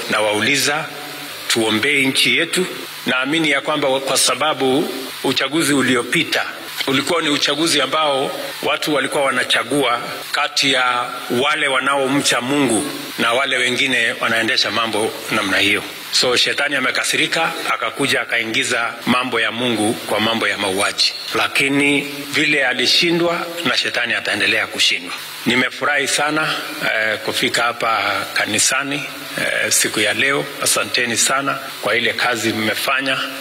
nawauliza tuombee nchi yetu. Naamini ya kwamba kwa sababu uchaguzi uliopita ulikuwa ni uchaguzi ambao watu walikuwa wanachagua kati ya wale wanaomcha Mungu na wale wengine wanaendesha mambo namna hiyo. So shetani amekasirika, akakuja akaingiza mambo ya Mungu kwa mambo ya mauaji, lakini vile alishindwa na shetani ataendelea kushindwa. Nimefurahi sana eh, kufika hapa kanisani eh, siku ya leo. Asanteni sana kwa ile kazi mmefanya.